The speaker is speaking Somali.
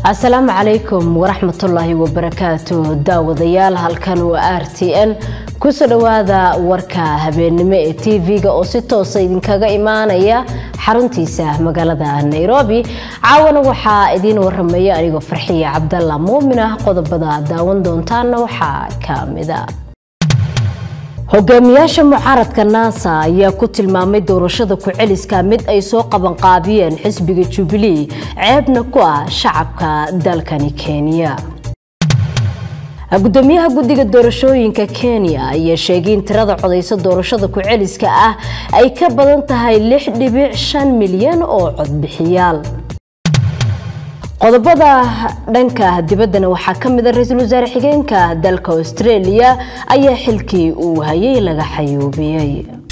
asalaamu calaykum waraxmatullaahi wabarakaatu daawadayaal halkan waa r t n kusoo dhowaada warka habeennimo ee tv-ga oo si toosa idinkaga imaanaya xaruntiisa magaalada nairobi caawana waxaa idiin waramaya anigoo farxiya cabdalla muumin ah qodobada daawan doontaana waxaa ka mida hogaamiyaasha mucaaradka naasa ayaa ku tilmaamay doorashada ku-celiska mid ay soo qabanqaabiyeen xisbiga jubilee ceebna ku ah shacabka dalkani kenya gudoomiyaha guddiga doorashooyinka kenya ayaa sheegay in tirada codaysa doorashada ku-celiska ah ay ka badan tahay lix dhibic shan milyan oo codbixiyaal qodobada dhanka dibaddana waxaa ka mid a ra-iisul wasaare xigeenka dalka australia ayaa xilkii uu hayay laga xayuubiyey